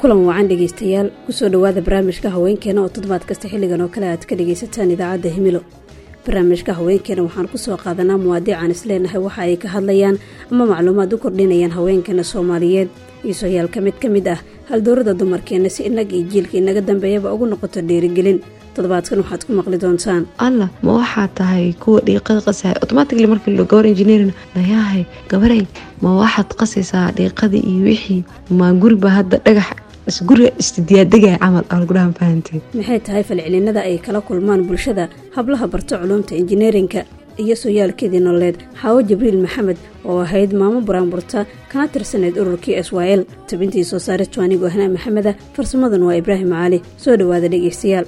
kulan wacan dhegaystayaal kusoo dhowaada barnaamijka haweenkeena oo toddobaad kasta xilligan oo kale aad ka dhagaysataan idaacadda himilo barnaamijka haweenkeena waxaan kusoo qaadanaa muwaadiican isleenahay waxa ay ka hadlayaan ama macluumaad u kordhinayaan haweenkeena soomaaliyeed iisoyaal mid ka mid ah haldoorada dumarkeenna si inag iyo jiilka inaga dambeeyaba ugu noqoto dhiirigelin toddobaadkan waxaad ku maqli doontaan allah ma waxaa tahay kuwa dhiiqada qasaya automatically markii la gabar engineerin nayaahay gabaray ma waxaad qasaysaa dhiiqadii iyo wixii maa guriba hadda dhagax isguriga isdiyaadegaya camal algudhahan fahanteed maxay tahay falcelinada ay kala kulmaan bulshada hablaha barto culumta injineerinka iyo sooyaalkeedii nololeed xaawo jibriil maxamed oo ahayd maamo buraanburta kana tirsaneyd ururkii s y l tabintii soo saare jwaanigo ahnaa maxameda farsamadan waa ibraahim cali soo dhowaada dhegaystayaal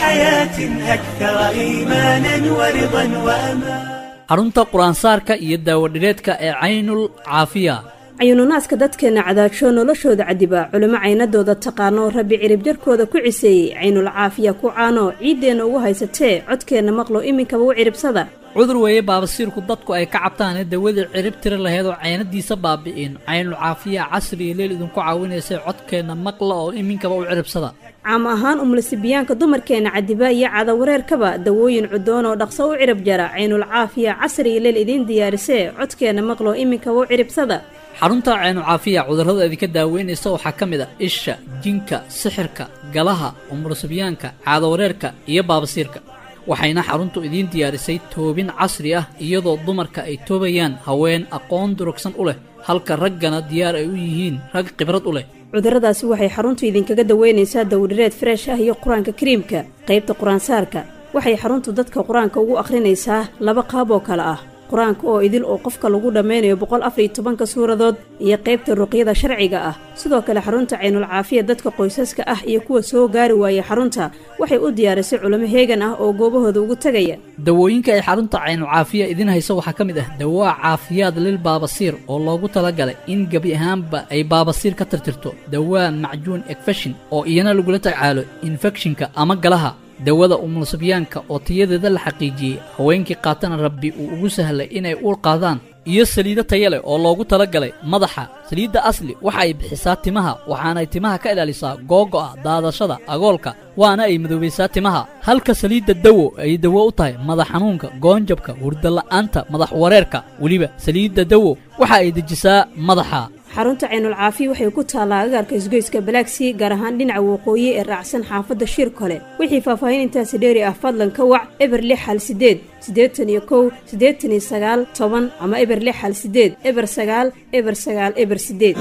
xarunta qur-aansaarka iyo daawadhireedka ee caynul caafiya cayuununaaska dadkeenna cadaagsho noloshooda cadiba culimo caynadooda taqaano rabbi cirib jarkooda ku ciseeyey caynul caafiya ku caano ciiddeenna ugu haysatee codkeenna maqlo iminkaba u ciribsada cudur weeye baabasiirku dadku ay ka cabtaane dawadii cirib tiri laheed oo caynadiisa baabi'in caynul caafiya casri iyo leel idinku caawinaysay codkeenna maqla oo iminkaba u ciribsada caam ahaan umlasibiyaanka dumarkeenna cadiba iyo cadawareerkaba dawooyin cudoon oo dhaqso u cirib jara caynul caafiya casri iyo leel idiin diyaarisee codkeenna maqlo iminkaba u ciribsada xarunta caynu caafiya cudurrada idinka daaweynaysa waxaa ka mid a isha jinka sixirka galaha umurasibyaanka caadawareerka iyo baabasiirka waxayna xaruntu idiin diyaarisay toobin casri ah iyadoo dumarka ay toobayaan haween aqoon durugsan u leh halka raggana diyaar ay u yihiin rag khibrad u leh cudurradaasi waxay xaruntu idinkaga daweynaysaa dawdhireed freesh ah iyo qur-aanka kariimka qaybta qur-aansaarka waxay xaruntu dadka qur-aanka ugu akhrinaysaa laba qaab oo kale ah qur-aanka oo idil oo qofka lagu dhammaynayo boqol afariyo tobanka suuradood iyo qaybta ruqyada sharciga ah sidoo kale xarunta caynul caafiya dadka qoysaska ah iyo kuwa soo gaari waayay xarunta waxay u diyaarisay culimo heegan ah oo goobahooda ugu tegaya dawooyinka ay xarunta caynul caafiya idiin hayso waxaa ka mid ah dawaa caafiyaad lil baabasiir oo loogu talagalay in gebi ahaanba ay baabasiir ka tirtirto dawaa macjuun ekfeshin oo iyana lagula tacaalo infekshinka ama galaha dawada umulsibyaanka oo tayadeeda la xaqiijiyey haweenkii qaatana rabbi uu ugu sahlay inay uur qaadaan iyo saliido taya leh oo loogu talagalay madaxa saliidda asli waxa ay bixisaa timaha waxaanay timaha ka ilaalisaa googo'a daadashada agoolka waana ay madoobaysaa timaha halka saliidda dawo ay dawo u tahay madax xanuunka goonjabka hurdala'aanta madax wareerka weliba saliidda dawo waxa ay dejisaa madaxa xarunta caynul caafiya waxay ku taallaa agaarka isgoyska balaagsii gaar ahaan dhinaca waqooyi ee raacsan xaafadda shir kole wixii faahfaahin intaasi dheeri ah fadlan ka wac eber lix hal sideed siddeetan iyo kow siddeetan iyo sagaal toban ama eber lix hal sideed eber sagaal eber sagaal eber sideed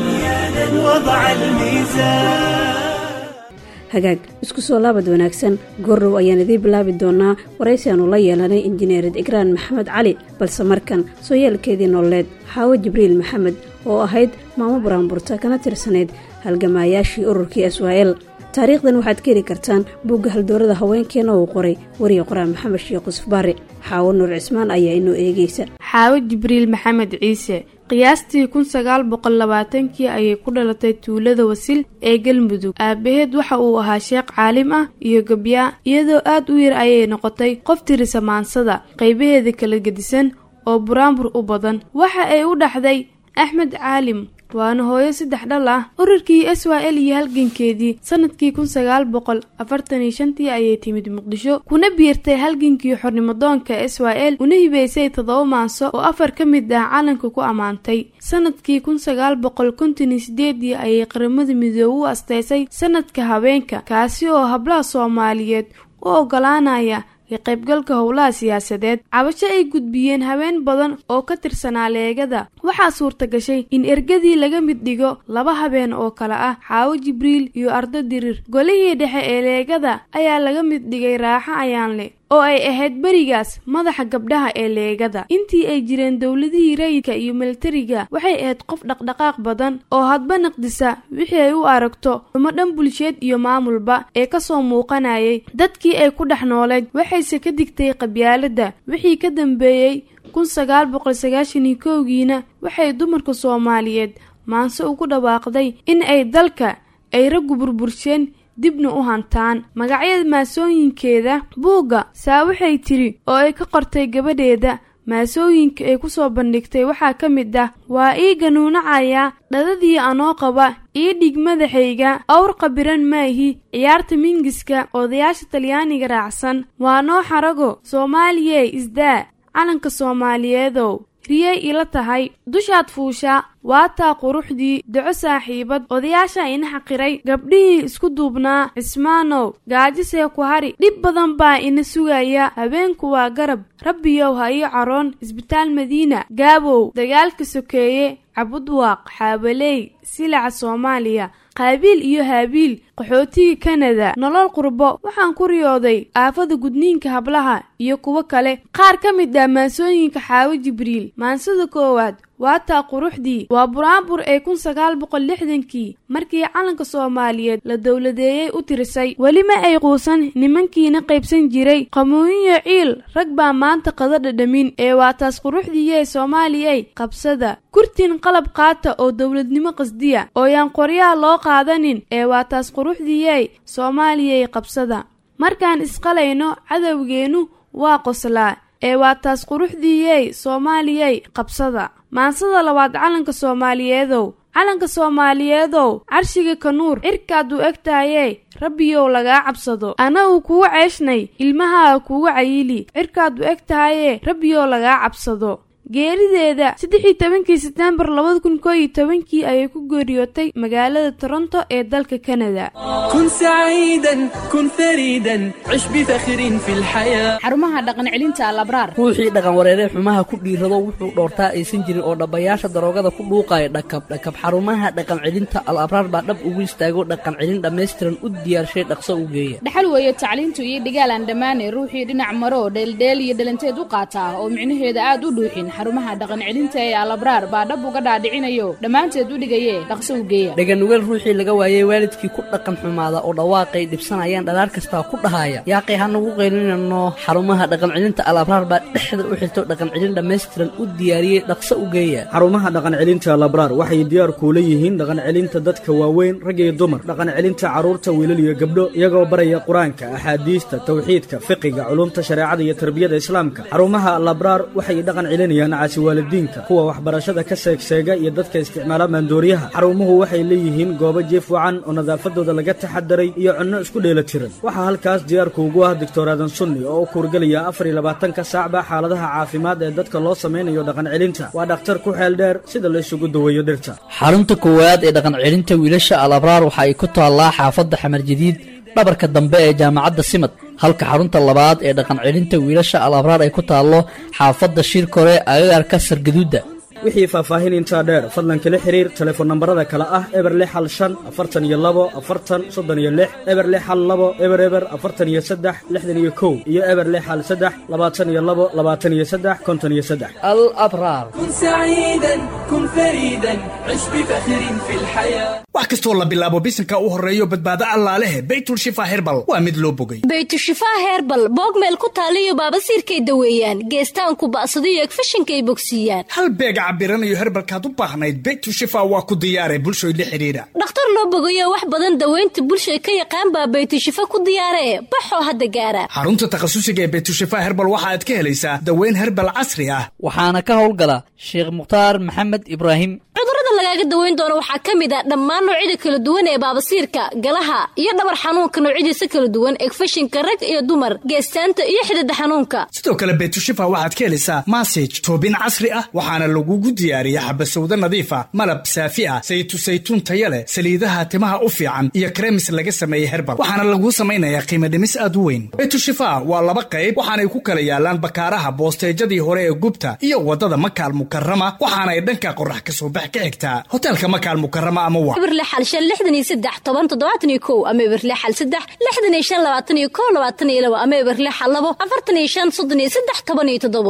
hagaag isku soo laabad wanaagsan goordhow ayaan idiin bilaabi doonaa waraysi aanu la yeelanay injineerid igraan maxamed cali balse markan sooyaalkeedii nololeed xaawo jibriil maxamed oo ahayd maamo buraanburta kana tirsanayd halgamaayaashii ururkii s y l taariikhdan waxaad ka heli kartaan bugga haldoorada haweenkeena uu qoray wariya qoraa maxamed sheekh yusuf baare xaawo nuur cismaan ayaa inoo eegaysa xaawo jibriil maxamed ciise qiyaastii kun sagaal boqol labaatankii ayay ku dhalatay tuulada wasil ee galmudug aabaheed waxa uu ahaa sheekh caalim ah iyo gabyaa iyadoo aad u yar ayay noqotay qof tirisa maansada qaybaheeda kala gedisan oo buraanbur u badan waxa ay u dhaxday axmed caalim waana hooyo saddex dhal ah ururkii s y l iyo halgankeedii sanadkii kun sagaal boqol afartan iyo shantii ayay timid muqdisho kuna biirtay halgankii xornimadoonka s y l una hibeysay toddoba maanso oo afar ka mid ah calanka ku ammaantay sanadkii kun sagaal boqol konton iyo sideedii ayay qaramada midoobe u asteysay sanadka haweenka kaasi oo hablaha soomaaliyeed u ogolaanaya ka qaybgalka howlaha siyaasadeed cabasho ay gudbiyeen haween badan oo ka tirsanaa leegada waxaa suurta gashay in ergadii laga mid dhigo laba habeen oo kale ah xaawo jibriil iyo ardo dirir golihii dhexe ee leegada ayaa laga mid dhigay raaxo ayaanle oo ay ahayd berigaas madaxa gabdhaha ee leegada intii ay jireen dowladihii rayidka iyo militariga waxay ahayd qof dhaqdhaqaaq badan oo hadba naqdisa wixii ay u aragto xumo dhan bulsheed iyo maamulba ee kasoo muuqanayay dadkii ay ku dhex nooleed waxayse ka digtay qabyaalada wixii ka dambeeyey kun sagaal boqol sagaashan iyo kowgiina waxay dumarka soomaaliyeed maanse ugu dhawaaqday in ay dalka ay raggu burbursheen dibna u hantaan magacyada maasooyinkeeda buugga saa waxay tiri oo ay ka qortay gabadheeda maasooyinka ay ku soo bandhigtay waxaa ka mid ah waa ii ganuunacaya dhadadii anoo qaba ii dhig madaxayga awr qabiran maahi ciyaarta mingiska odayaasha talyaaniga raacsan waa noo xarago soomaaliyey isdaa calanka soomaaliyeedow riyay ila tahay dushaad fuusha waataa quruxdii daco saaxiibad odayaasha ina xaqiray gabdhihii isku duubnaa cismaanow gaajisee ku hari dhib badan baa ina sugaya habeenku waa garab rabbiyow ha ii caroon isbitaal madiina gaabow dagaalka sokeeye cabudwaaq xaabaley silaca soomaaliya qaabiil iyo haabiil qaxootiga kanada nolol qurbo waxaan ku riyooday aafada gudniinka hablaha iyo kuwo kale qaar ka mid ah maansooyinka xaawo jibriil maansada koowaad waataa quruxdii waa buraanbur ee kun sagaal boqol lixdankii markii calanka soomaaliyeed la dowladeeyey u tirisay weli ma ay quusan nimankiina qaybsan jiray qamuuyiyo ciil rag baa maanta qada dhadhamin ee waa taas quruxdiiyee soomaaliyey qabsada kurtin qalab qaata oo dowladnimo qasdiya oo yaan qoryaha loo qaadanin ee waa taas quruxdiiyey soomaaliyey qabsada markaan isqalayno cadowgeennu waa qoslaa ee waa taas quruxdiiyey soomaaliyey qabsada maansada labaad calanka soomaaliyeedow calanka soomaaliyeedow carshiga kanuur cirkaad u egtaayee rabbiyow lagaa cabsado ana uu kugu ceeshnay ilmahaa kugu cayili cirkaad u eg tahayee rabbiyow lagaa cabsado geerideeda saddex iyo tobankii setembar labada kun koo iyo tobankii ayay ku geeriyootay magaalada toronto ee dalka kanada كن سعيدا كن فريدا عش بفخر في الحياة xarumaha dhaqan celinta alabraar ruuxii dhaqan wareeree xumaha ku dhiirrado wuxuu dhoortaa aysan jirin oo dhabbayaasha daroogada ku dhuuqaya dhakab dhakab xarumaha dhaqan celinta al abraar baa dhab ugu istaago dhaqan celin dhammaystiran u diyaarshay dhaqso u geeya dhaxal weeye tacliintu iyo dhigaalaan dhammaane ruuxii dhinac maro dheeldheel iyo dhalanteed u qaataa oo micnaheeda aad u dhuuxin xarumaha dhaqan celinta ee alabraar baa dhab uga dhaadhicinayo dhammaanteed u dhigayee dhaqso u geeya dhaganugeel ruuxii laga waayey waalidkii ku dhaqan xumaada oo dhawaaqay dhibsanayaan dhalaar kastaa ku dhahaya yaaqay hanagu qaylinano xarumaha dhaqan celinta al abraar baa dhexda u xirto dhaqan celin dhammaystiran u diyaariyey dhaqso u geeya xarumaha dhaqan celinta labraar waxay diyaar kuula yihiin dhaqan celinta dadka waaweyn rag iyo dumar dhaqan celinta carruurta wiilal iyo gabdho iyagoo baraya qur-aanka axaadiista tawxiidka fiqiga culumta shareecada iyo tarbiyada islaamka xarumaha labraar waxay dhaqan celinayaan caasi waalidiinka kuwa waxbarashada ka seegseega iyo dadka isticmaala maandooriyaha xarumuhu waxay leeyihiin goobo jiif wacan oo nadaafadooda laga taxadaray iyo cunno isku dheelatiran waxaa halkaas diyaarkuugu ah doctor aadan sunni oo u kuurgelaya afar iyo labaatanka saacba xaaladaha caafimaad ee dadka loo samaynayo dhaqan celinta waa dhakhtar ku xeel dheer sida la isugu daweeyo dhirta xarunta koowaad ee dhaqan celinta wiilasha al abraar waxa ay ku taallaa xaafadda xamar jadiid dhabarka dambe ee jaamacadda simad halka xarunta labaad ee dhaqan celinta wiilasha al abraar ay ku taallo xaafadda shirkore agagarka sargaduudda wixii faahfaahin intaa dheer fadlan kala xiriir telefoon nambarada kale ah eber lix hal shan afartan iyo labo afartan soddon iyo lix eber lix hal labo eber eber afartan iyo saddex lixdan iyo kow iyo eber lix hal saddex labaatan iyo labo labaatan iyo saddex konton iyo saddex al abraar كن سعيدا كن فريدا عش بفخر في الحياة wax kastoo la bilaabo bisanka u horreeyo badbaado allaalehe baytul shifa herbal waa mid loo bogay baytushifaa herbal boogmeel ku taaliyo baabasiirkay daweeyaan geestaanku ba'sadiyo egfashinkay bogsiiyaan hal beeg cabiranayo herbalkaad u baahnayd baytul shifa waa ku diyaare bulshoy la xidhiidha dhakhtar loo bogayo wax badan daweynta bulshay ka yaqaan baa baytushifa ku diyaare baxoo hadda gaara xarunta takhasusiga ee baytushifa herbal waxa aad ka helaysaa daweyn herbal casri ah waxaana ka howlgala sheekh mukhtaar maxamed ibraahim cudurrada lagaaga daweyn doono waxaa ka mid a dhammaan noocyada kala duwan ee baabasiirka galaha iyo dhabar xanuunka noocyadiisa kala duwan egfashinka rag iyo dumar geestaanta iyo xidida xanuunka sidoo kale baytushifa waxaad ka helaysaa masaj toobin casri ah waxaana lagugu diyaariya xabasowdo nadiifa malab saafi ah saytu saytuun taya leh saliidaha timaha u fiican iyo kremis laga sameeyey herbal waxaana laguu samaynayaa qiimo dhimis aad u weyn baytushifa waa laba qayb waxaanay ku kala yaalaan bakaaraha boosteejadii hore ee gubta iyo wadada makaal mukarama waxaanay dhanka qorax ka soo bax ka xigtaa hoteelka makaal mukarama ama wa ibirle xal shan lixdan iyo saddex toban toddobaatan iyo kow ama ibirle xal saddex lixdan iyo shan labaatan iyo kow labaatan iyo labo ama ibirle xal labo afartan iyo shan soddon iyo saddex toban iyo toddobo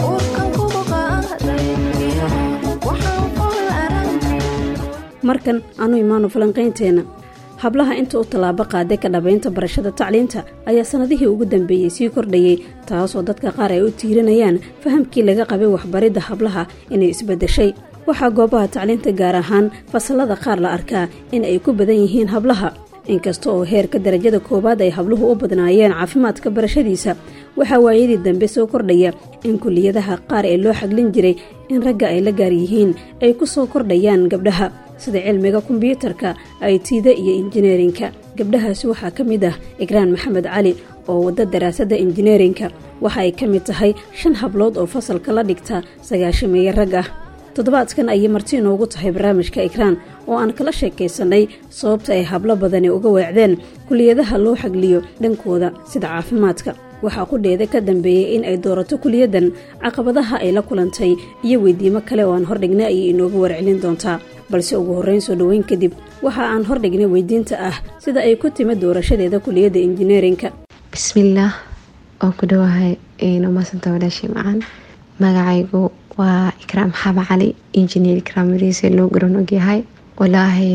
markan anu imaano falanqaynteenna hablaha inta u tallaabo qaaday ka dhabaynta barashada tacliinta ayaa sannadihii ugu dambeeyey sii kordhayey taasoo dadka qaar ay u tiirinayaan fahamkii laga qabay waxbaridda hablaha inay isbaddeshay waxaa goobaha tacliinta gaar ahaan fasallada qaar la arkaa in ay ku badan yihiin hablaha inkasta oo heerka darajada koowaad ay habluhu u badnaayeen caafimaadka barashadiisa waxaa waayadii dambe soo kordhaya in kuliyadaha qaar ee loo xaglin jiray in ragga ay la gaar yihiin ay ku soo kordhayaan gabdhaha sida cilmiga kombyuutarka aytida iyo injineerinka gabdhahaasi waxaa ka mid ah igraan maxamed cali oo wadda daraasadda injineerinka waxa ay ka mid tahay shan hablood oo fasalka la dhigta sagaashameeye rag ah toddobaadkan ayay marti inoogu tahay barnaamijka ikraan oo aan kala sheekaysanay sababta ay hablo badani uga weecdeen kuliyadaha loo xagliyo dhankooda sida caafimaadka waxaa qudheeda ka dambeeyey in ay doorato kuliyadan caqabadaha ay la kulantay iyo weydiimo kale oo aan hordhignay ayay inoogu warcelin doontaa balse ugu horreyn soo dhoweyn kadib waxa aan hordhignay weydiinta ah sida ay ku timid doorashadeeda kuliyadda injineerinka bismillaah oo ku dhowahay umaasanta walaashay macaan magacaygu waa ikraam xaaba cali injineer ikraam mariise loo garan ogyahay walaahi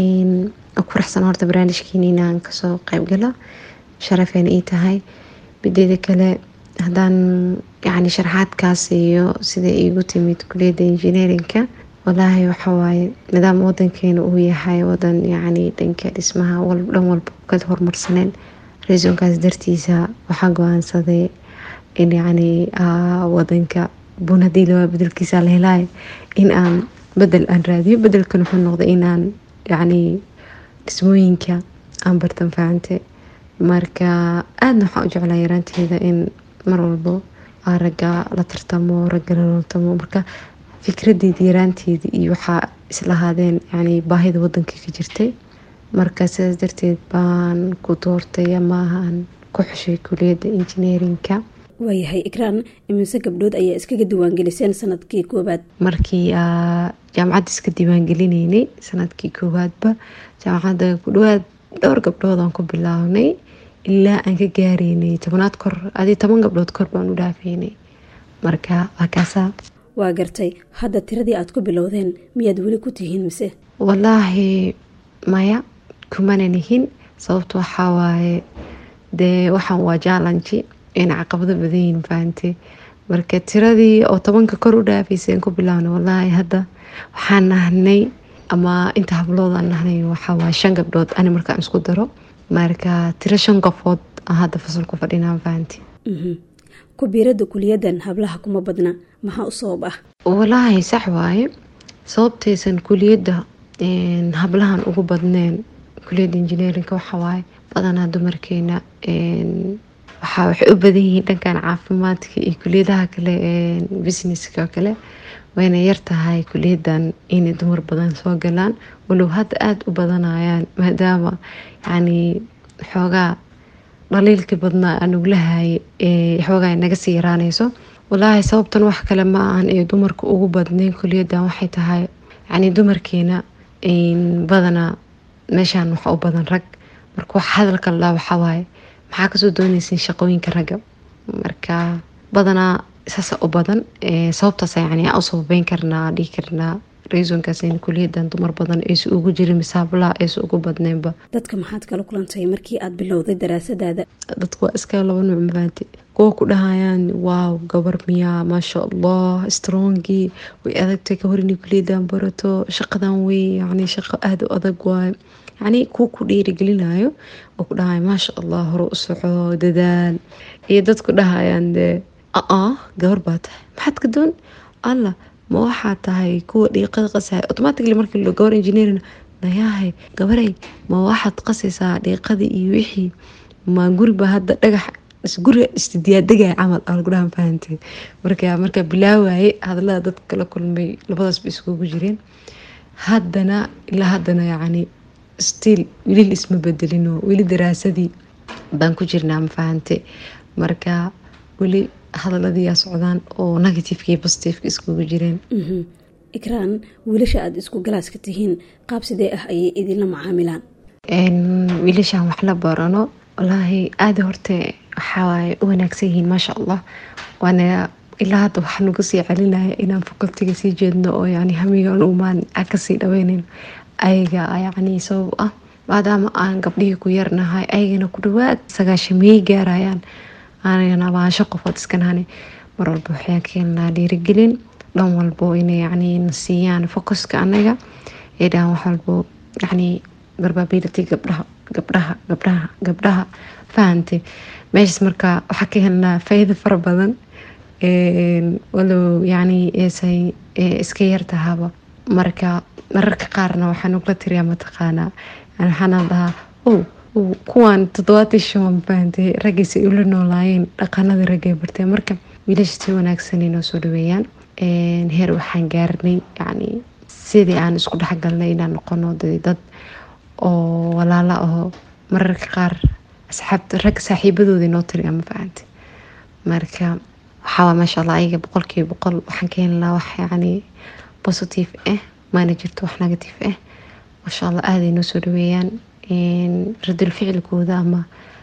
ku raxsan horta barnaamijkiina inaan kasoo qeybgalo sharafeena ii tahay bideeda kale haddaan yani sharaxaadkaas iyo sida iigu timid kuliyadda injineerinka walaahi waxawaaye nidaam wadankeena uu yahay wadan yani dhanka dhismaha dhan walba ka horumarsaneen reesonkaas dartiisa waxaa go-aansaday in yani wadanka bun hadii lawaa bedelkiisa la helaayo in aan bedel aan raadiyo bedelkan wuxuu noqday inaan yani dhismooyinka aan bartan fahante marka aadna waxaan u jeclaa yaraanteeda in mar walbo ragga la tartamo ragga la loltamo marka fikradeeda yaraanteeda iyo waxaa islahaadeen yani baahida wadanka ka jirtay marka sidaas darteed baan ku doortay amaahaan ku xushay kuliyadda injineerinka waayahay ikraan imise gabdhood ayaa iskaga diiwaangeliseen sanadkii koowaad markii jaamacadda iska diiwaangelinaynay sanadkii koowaadba jaamacadda ku dhawaad dhowr gabdhoodaan ku bilaabnay ilaa aan ka gaareynay tobanaad kor adi toban gabdhood kor baan u dhaafaynay marka waa kaasaa waa gartay hadda tiradii aad ku bilowdeen miyaad weli ku tihiin mise walaahi maya kumana nihin sababta waxaa waaye dee waxaan waa jaalanji in caqabado badanyihin fahante marka tiradii oo tobanka kor u dhaafayseen ku bilaabna walaahi hadda waxaan nahnay ama inta habloodaan nahnay waxawaaye shan gabdhood ani markaan isku daro marka tiro shan qofood hadda fasalku fadhinaan fahanti kubiirada kuliyadan hablaha kuma badna maxaa u sabab ah walaahi sax waaye sababtaysan kuliyadda hablahan ugu badneen kuliyadda injineerinka waxawaaye badanaa dumarkeena waxaa waxay u badan yihiin dhankan caafimaadka iyo kuliyadaha kale businesska oo kale wayna yartahay kuliyadan inay dumar badan soo galaan walow hadda aada u badanayaan maadaama yani xoogaa dhaliilka badnaa anuglahay xoogaa naga sii yaraanayso walaahi sababtan wax kale ma ahan ee dumarka ugu badneyn kuliyadan waxay tahay yani dumarkeena badanaa meeshaan waxa u badan rag marka wax hadalka lalaa waxawaaye maxaa kasoo doonaysin shaqooyinka ragga marka badanaa saasa u badan sababtaas yani u sababeyn karnaa dhihi karnaa reesonkaas kuliyadan dumar badan aysa ugu jirin misaablaha aysa ugu badneynba dadka maxaad kala kulantay markii aad bilowday daraasadaada dadku waa iska laba nuuc mafahanti kuwa ku dhahayaan waaw gabar miyaa maasha allah strongii way adagtay ka hor inay kuliyadan barato shaqadan wey yani shaqo aada u adag waayo yani kuwa ku dhiirigelinayo oo ku dhahayo maasha allah hore u soco dadaal iyo dadku dhahayaan dee aa gabar baa tahay maxaad ka doon allah ma waxaa tahay kuwa dhiiqada qasahay automatically markii la gabar engineering nayahay gabaray ma waxaad qasaysaa dhiiqadii iyo wixii ma guriba hadda dhagax guriga istidiyaadegay camal algudhahan fahantay marka markaa bilaawaye hadalada dadka kala kulmay labadaasba iskugu jireen haddana ilaa haddana yacni still weli isma bedelino weli daraasadii baan ku jirnaa ma fahante marka weli hadaladiyaa socdaan oo negativeka iyo positiveka iskugu jireen ikraan wiilasha aada isku galaaska tihiin qaab sidee ah ayay idinla macaamilaan wiilashaan wax la barano walaahi aada horte waxawaaye u wanaagsan yihiin maasha allah waana ilaa hadda waxaa nagu sii celinaya inaan facultiga sii jeedno oo yani hamigan umaan kasii dhaweyneyn ayaga yani sabab ah maadaama aan gabdhihii ku yarnahay ayagana ku dhawaad sagaashamiyey gaarayaan aanagana abaansho qofood iska nahani mar walba waxaan keenaa dhiirigelin dhan walbo inay yani na siiyaan focuska anaga ee dhahan wax walbo yani barbability gabdhaha gabdhaha gabdhaha gabdhaha fahantay meeshaas marka waxaa ka helnaa faa'iido fara badan walow yacni eesay iska yartahaba marka mararka qaarna waxaan ugla tiriyaa mataqaanaa waxaana dhahaa o kuwaan toddobaatan shan fahantay raggiisa ula noolaayeen dhaqanadii raggay barteen marka wiilasha si wanaagsan inoo soo dhaweeyaan heer waxaan gaarnay yacni sidii aan isku dhexgalnay inaan noqono dad oo walaalo aho mararka qaar asxaabta rag saaxiibadooda inoo tiriya ma fahantay marka waxaa maasha allah ayaga boqolkiiba boqol waxaan ka heli lahaa wax yacni positive ah maana jirto wax negative ah maasha allah aaday noo soo dhaweeyaan radul ficilkooda ama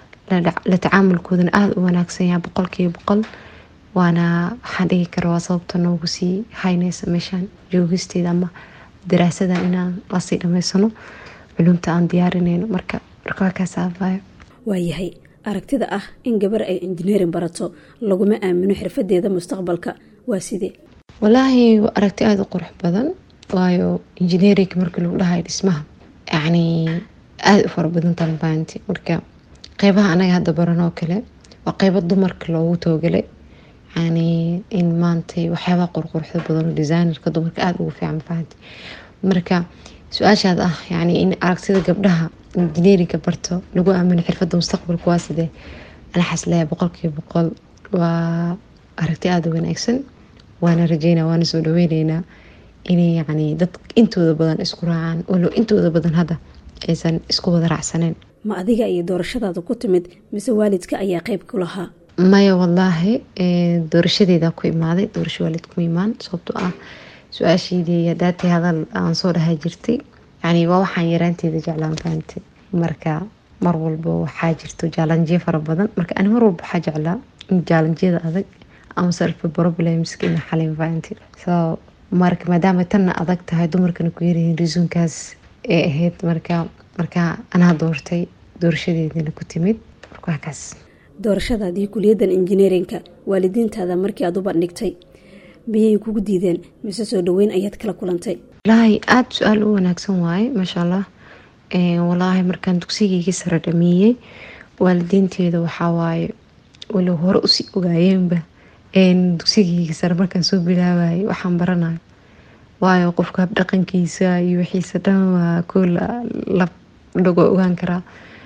la tacaamulkoodana aada u wanaagsan yaha boqolkiiba boqol waana waxaan dhigi kara waa sababta noogu sii haynaysa meeshaan joogisteeda ama daraasadan inaan lasii dhamaysano culumta aan diyaarinayno marka marka waa kaas aabayo waayahay aragtida ah in gabar ay injineerin barato laguma aamino xirfadeeda mustaqbalka waa sidee walaahi waa aragti aada u qurux badan waayo injineerinka markii lagu dhahayo dhismaha yacni aada u fara badan talbaanti marka qeybaha anaga hadda baranoo kale waa qeybo dumarka loogu toogalay yani in maanta waxyaabaha qurquruxda badan oo designerka dumarka aada ugu fiican fahanti marka su-aashaad ah yani in aragtida gabdhaha injineerinka barto lagu aamino xirfada mustaqbalka waa sidee anaxas leeya boqolkiiba boqol waa aragti aada u wanaagsan waana rajeynaa waana soo dhaweyneynaa inay yani dad intooda badan isku raacaan walow intooda badan hadda aysan isku wada raacsaneen ma adiga iyo doorashadaada ku timid mise waalidka ayaa qeyb ku lahaa maya wallaahi doorashadeeda ku imaaday doorasho waalid kuma imaan sababtoo ah su-aasheydii hadaatay hadal aan soo dhaha jirtay yani waa waxaan yaraanteeda jeclaan fahamtay marka mar walba waxaa jirto jaalanjiyo fara badan marka ani mar walba waxaa jeclaa in jaalanjiyada adag ama self problemska ina xalin fahamtay so marka maadaama tanna adag tahay dumarkana ku yaryihiin risuunkaas ee ahayd marka marka anaa doortay doorashadeedina ku timid marka waa kaas doorashadaadii kuliyaddan injineerinka waalidiintaada markii aad u bandhigtay miyay kugu diideen mise soo dhaweyn ayaad kala kulantay walaahi aada su-aal u wanaagsan waaye maasha allah walaahi markaan dugsigayga sare dhameeyey waalidiinteeda waxaa waaye walow hore usii ogaayeenba dugsigayga sare markaan soo bilaabayay waxaan baranayo waayo qofka habdhaqankiisa iyo wixiisa dhan waa koo la dhago ogaan karaa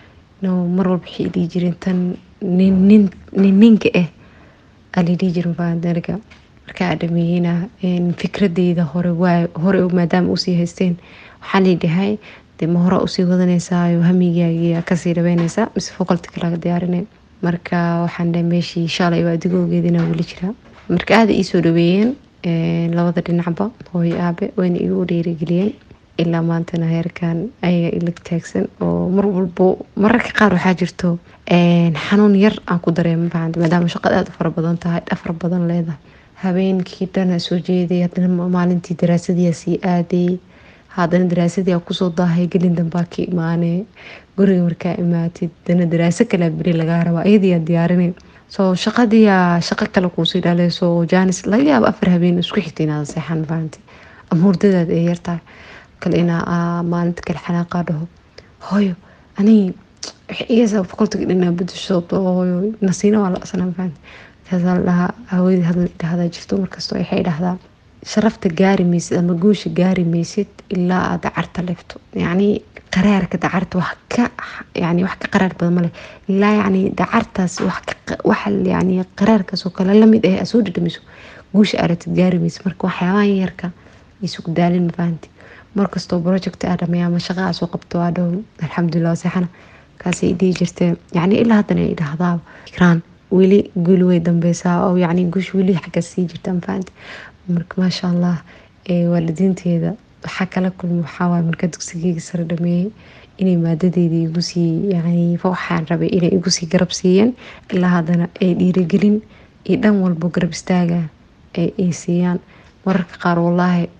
mar walba waxay dhihi jireen tan nin ninka ah alidhihi jirin faandarga markaa dhameeyeyna fikradeyda hore hore maadaama usii haysteen waxaa laydhahay de ma hore usii wadanaysaa hamigaagiya kasii dhabeynaysaa mise fokolti kalaga diyaarinay marka waxaan dhahay meeshii shalay waa adigoogeedina weli jiraa marka aada iisoo dhaweeyeen labada dhinacba hooyo aabe wayna igu dhiirigeliyeen ilaa maantana heerkan ayaga ila taagsan oo mar walbo mararka qaar waxaa jirto xanuun yar aan ku dareema fahamta maadaama shaqada aada u fara badan tahay dhafar badan leedahay habeenkii dhana soo jeeday haddana maalintii daraasadii sii aaday haddana daraasadii aa kusoo daahay gelin dambaa ka imaane guriga markaa imaatid dana daraaso kalea beri lagaa rabaa iyadiiaa diyaarinay soo shaqadiiaa shaqo kale kuusii dhaleyso jaanis laga yaabo afar habeen isku xigta inaada seexan fahamta ama hurdadaada ay yartahay kale inaa maalinta kale xanaaqaa dhaho hooyo aniga igasa boqoltiga dhinaa bedesho hooyo nasiina waa la asnaa fahamta markaasaa la dhahaa haweeney hadal dhahdaa jirto markastoo waxay dhahdaa sharafta gaari maysid ama guusha gaari maysid ilaa aad dacarta leefto yacni qaraarka dacarta wax ka yani wax ka qaraar badan male ilaa yacni dacartaas wax wax yani qaraarkaas oo kale lamid ah aad soo dhadhamiso guusha aragtid gaari maysid marka waxyaabahan yarka isugu daalin mafahanti markastoo project aa dhameeya ama shaqa aa soo qabto aa dhow alxamdulilah seexana kaasay dhihi jirtee yacni ilaa haddana ay dhahdaa ikraan weli guuli way dambeysaa oo yacni guush weli xagga sii jirta mafahanti marka maasha allah waalidiinteeda waxaa kala kulma waxaawaay markaa dugsigeyga sare dhameeyey inay maadadeeda igu sii yani waxaan rabay inay igu sii garab siiyeen ilaa haddana ay dhiirigelin iyo dhan walbo garab istaaga ay siiyaan mararka qaar wallaahi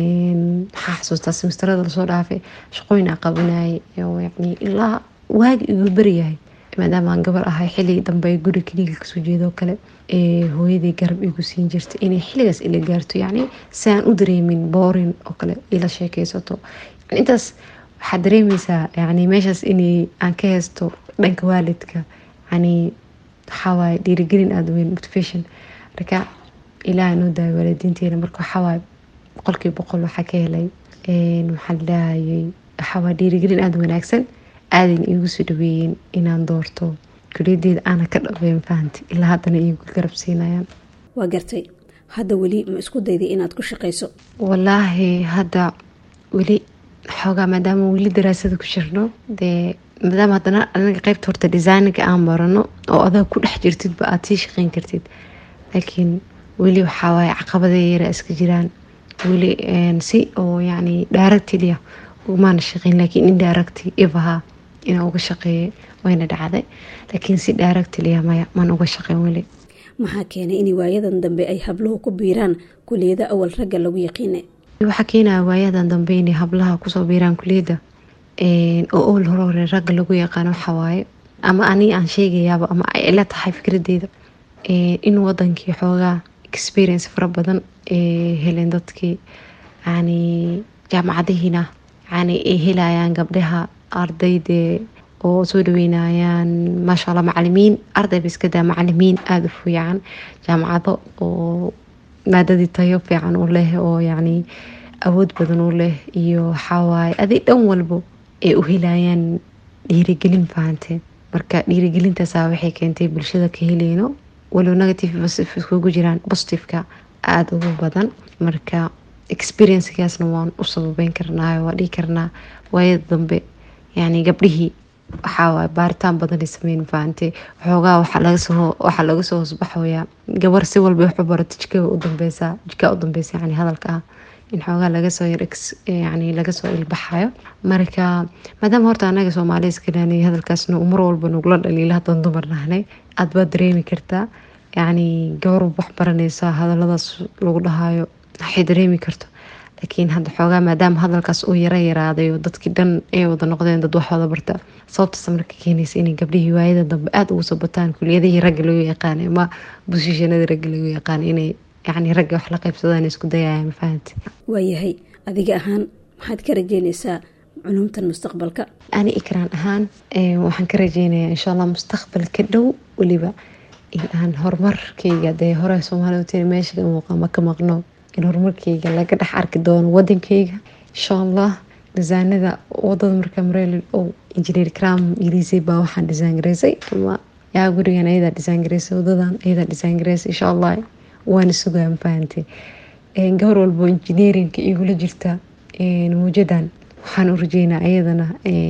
maxaa xasuustaa semesterada lasoo dhaafay shaqooyin aa qabanayay yani ilaa waagi igu beryahay maadaama aan gabar ahay xiligi dambe guri keliga kasoo jeedoo kale hooyadii garab igu siin jirtay inay xiligaas ila gaarto yacni si aan u dareemin boorin oo kale ila sheekeysato intaas waxaad dareemeysaa yani meeshaas inay aan ka haysto dhanka waalidka yani waxawaaye dhiirigelin aada weyn motivation marka ilaaha noo daayo waalidiinteena marka waxawaaye boqolkiiba boqol waxaa ka helay waxaan lahayay waxawaaye dhiirigelin aada wanaagsan aadayna iigu soo dhaweeyeen inaan doorto kuliyadeeda aana ka dhabeyn fahanti ilaa haddana iigu garab siinayaan waa gartay hadda weli ma isku dayday inaad ku shaqayso walaahi hadda weli xoogaa maadaama weli daraasada ku jirno dee maadaama haddana anaga qeybta horta designinka aan barano oo adaa ku dhex jirtidba aada sii shaqeyn kartid laakiin weli waxawaaye caqabadee yara iska jiraan weli si oo yani directlia umaana shaqeyn laakiin in directi ibaha inaa uga shaqeeyay wayna dhacday laakiin si directlia maya maan uga shaqeyn weli maxaa keenay in waayadan dambe ay habluhu ku biiraan kuliyada awal ragga lagu yaqiine waxaa keenaya waayadan dambe inay hablaha kusoo biiraan kuliyadda oo ool hore hore ragga lagu yaqaano waxawaaye ama ani aan sheegayaaba ama ay ila tahay fikradeeda in wadankii xoogaa experience fara badan heleen dadkii yani jaamacadihiina yani ay helayaan gabdhaha ardayde oo soo dhaweynayaan maasha alla macalimiin ardayba iska daa macalimiin aada u fiican jaamacado oo maadadii tayo fiican u leh oo yacni awood badan u leh iyo waxawaaye adi dhan walbo ay u helayaan dhiirigelin fahanteen marka dhiirigelintaasaa waxay keentay bulshada ka heleyno walow negative iskugu jiraan positiveka aada ugu badan marka experiencekaasna waan u sababeyn karnaayo waa dhihi karnaa waayada dambe yani gabdhihii waxaa baaritaan badanay sameyn fahamtay waxoogaa waxaa laga soo hoosbaxoyaa gabar si walba waxu barato jikada u dambeysa jikaa u dambeysa yani hadalka ah in xoogaa lagasoo yani lagasoo ilbaxayo marka maadaama horta anaga soomaaliya iskalaanay hadalkaasna mar walba nugula dhaliila hadan dumar nahnay aad baad dareemi kartaa yani gabar wax baranaysa hadaladaas lagu dhahayo waxay dareemi karto laakiin hadda xoogaa maadaama hadalkaas uu yara yaraaday oo dadkii dhan ay wada noqdeen dad wax wada barta sababtaas marka keenaysa inay gabdhihii waayada dambe aada ugu soo bataan kuliyadihii ragga lagu yaqaanay ama busishanadii ragga lagu yaqaanay inay yani ragga wax la qaybsadaan isku dayayaan mafahanta waayahay adiga ahaan maxaad ka rajeynaysaa culumtan mustaqbalka ani ikraan ahaan waxaan ka rajeynayaa insha allah mustaqbalka dhow weliba in aan horumarkayga dee hore soomaaliya utiri meesha muuqama ka maqno in horumarkayga laga dhex arki doono wadankayga insha allah disaanada wadada markaa mareel oo injineer cram ilisay baa waxaan disaan gareysay ama yaa gurigan ayadaa disaan gareysay wadadan ayadaa disaan gareysay insha allah waana sugaa mafahantay gabar walbo injineerinka igula jirta muujadan waxaan u rajeynaa ayadana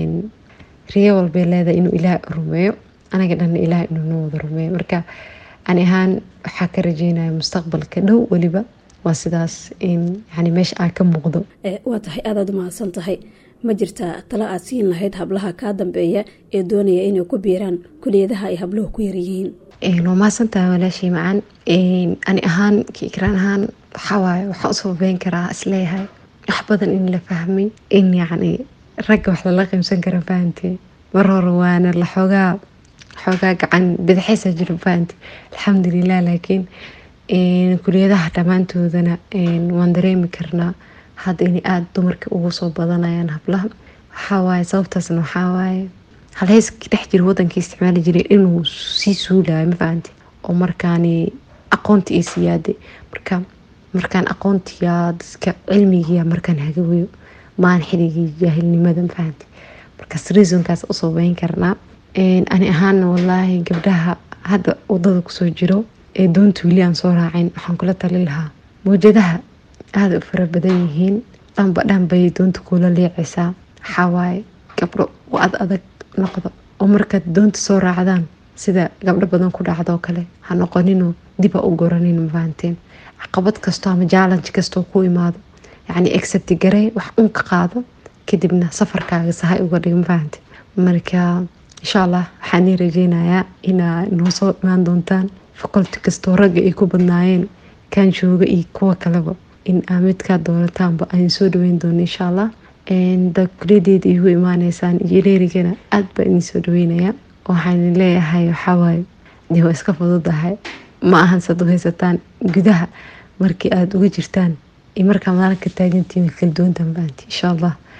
riyo walbay leedahay inuu ilaah rumeeyo anaga dhanna ilaah inuu noo wada rumeeyo marka ani ahaan waxaa ka rajeynaya mustaqbalka dhow weliba waa sidaas in yani meesha aan ka muuqdo waa tahay aadaad u mahadsan tahay ma jirtaa tala aad siin lahayd hablaha kaa dambeeya ee doonaya inay ku biiraan kuliyadaha ay habluhu ku yaryihiin waa mahadsan tahay walaashay macaan ani ahaan kiikraan ahaan waxawaaye waxaan u sababeyn karaa isleeyahay wax badan in la fahmay in yacni ragga wax lala qiimsan kara fahantay mar hore waana la xoogaa xoogaa gacan badaxeysa jiro fahantay alxamdulilah laakiin kuliyadaha dhammaantoodana waan dareemi karnaa hadda inay aada dumarka ugu soo badanayaan hablaha waxawaaye sababtaasna waxawaaye halheyska dhex jira wadanka isticmaali jiray inuu sii suulayo mafahante oo markaani aqoonta iyo siyaaday marka markaan aqoontiya dadka cilmigiya markaan hagaweyo maan xiligii jaahilnimada mafahante markaas reasonkaas u sababeyn karnaa ani ahaana walaahi gabdhaha hadda wadada kusoo jiro ee doonta weli aan soo raacin waxaan kula tali lahaa mawjadaha aada u fara badan yihiin dhanba dhan bay doonta kula leecaysaa waxawaaye gabdho u ad adag noqdo oo markaad doonta soo raacdaan sida gabdho badan ku dhacdoo kale ha noqonino diba u goranin mafahanteen caqabad kastoo ama jaalanj kastoo ku imaado yacni exabti garee wax un ka qaado kadibna safarkaaga sahay uga dhig mafahante marka insha allah waxaan ii rajeynayaa inaa noo soo imaan doontaan faculty kastoo ragga ay ku badnaayeen kaan jooga iyo kuwa kaleba in aa midkaa doonataanba aan soo dhaweyn doono insha allah da kuliyadeeda igu imaaneysaan iyo leerigana aada baa idin soo dhaweynaya waxaan leeyahay waxawaaye dee waa iska fududahay ma ahan sad u haysataan gudaha markii aada uga jirtaan iyo markaa madaalka taagantiin kala duwantan baanti insha allah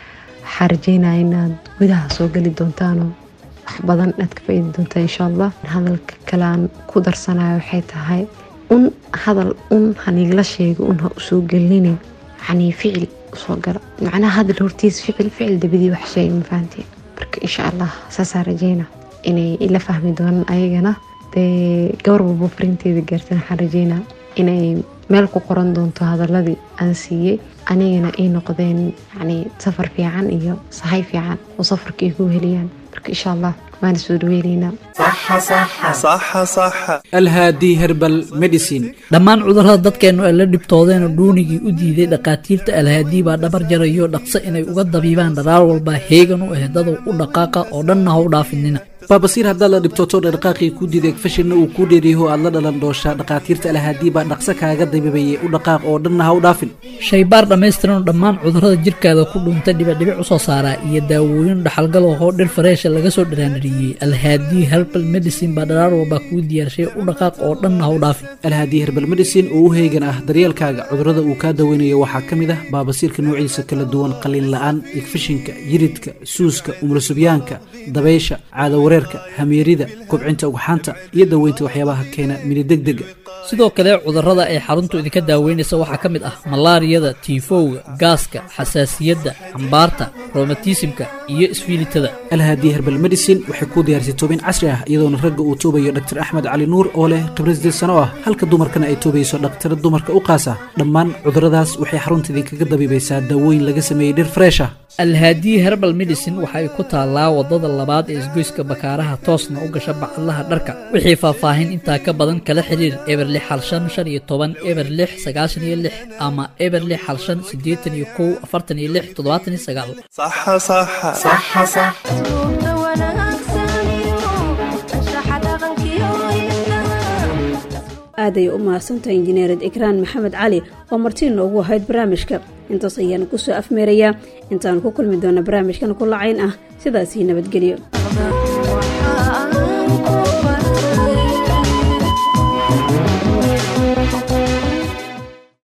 waxaa rajeynaya inaad gudaha soo geli doontaanoo wax badan aad ka faaidi doontaan insha allah hadalka kale aan ku darsanayo waxay tahay un hadal un haniigla sheega un ha usoo gelinin yani ficil usoo gala macnaha hadal hortiis ficil ficil dabadii wax sheega ma fahanteen marka insha allah saasaa rajeyna inay ila fahmi doonaan ayagana dee gabar walbo farinteeda gaartan waxaan rajeynaa inay meel ku qoran doonto hadaladii aan siiyey anigana ay noqdeen yani safar fiican iyo sahay fiican oo safarka ay ku heliyaan marka insha allah waana soo dhaweyneynaa alhaadi herbal medicine dhammaan cudurrada dadkeennu ay la dhibtoodeenoo dhuunigii u diiday dhakhaatiirta alhaadii baa dhabar jarayo dhaqso inay uga dabiibaan dharaar walba heegan u ah dadow u dhaqaaqa oo dhanna ha u dhaafinina baabasiir haddaad la dhibtooto dhaqaaqii ku diiday fashinna uu kuu dheeriyaho aad la dhalan dooshaa dhakhaatiirta alhaadii baa dhaqso kaaga dabiibayay u dhaqaaq oo dhanna ha u dhaafin shaybaar dhammaystiranoo dhammaan cudurrada jirkaada ku dhuunta dhibicdhibic u soo saaraa iyo daawooyin dhaxalgal oo dhir fareesha laga soo dhiraanadhiyey alhaadii herbal medicine baa dharaar walbaa kuu diyaarshay u dhaqaaq oo dhanna ha u dhaafin alhaadii herbal medicine oo u heegan ah daryeelkaaga cudurrada uu kaa daweynayo waxaa ka mid ah baabasiirka noociisa kala duwan qaliin la'aan igfishinka yiridka suuska umulusubyaanka dabaysha caadawareerka hamiirida kubcinta ugxaanta iyo daweynta waxyaabaha keena minidegdega sidoo kale cudurrada ay xaruntu idinka daaweynaysa waxaa ka mid ah malaariyada tiifowga gaaska xasaasiyadda cambaarta romatismka iyo isfiilitada alhaadii herbal medicine waxay kuu diyaarisay toobin casri ah iyadoona ragga uu toobayo dhaktar axmed cali nuur oo leh khibrad sideed sano ah halka dumarkana ay toobayso dhaktar dumarka u qaasa dhammaan cudurradaas waxay xarunta idinkaga dabiibaysaa daawooyin laga sameeyey dhir fresh ah alhaadii herbal medicine waxa ay ku taallaa waddada labaad ee isgoyska bakaaraha toosna u gasha bacadlaha dharka wixii faahfaahin intaa ka badan kala xiriir eber lix hal shan shan iyo toban eber lix sagaashan iyo lix ama eber lix hal shan siddeetan iyo kow afartan iyo lix toddobaatan iyo sagaal aaday u mahadsantahay injineered ikraan maxamed cali oo martii noogu ahayd barnaamijka intaas ayaanu ku soo afmeerayaa intaanu ku kulmi doona barnaamijkan ku lacayn ah sidaasii nabadgelyo